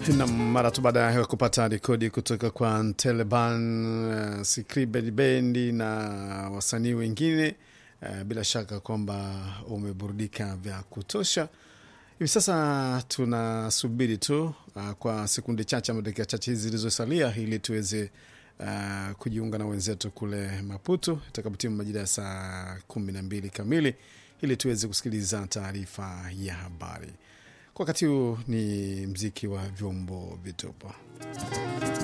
na mara tu baada ya kupata rekodi kutoka kwa Taliban, uh, Secret Bendi na wasanii wengine uh, bila shaka kwamba umeburudika vya kutosha. Hivi sasa tunasubiri tu uh, kwa sekunde chache ama dakika chache hizi zilizosalia ili tuweze uh, kujiunga na wenzetu kule Maputo itakapotimu majira ya saa kumi na mbili kamili ili tuweze kusikiliza taarifa ya habari. Kwa wakati huu ni mziki wa vyombo vitupu.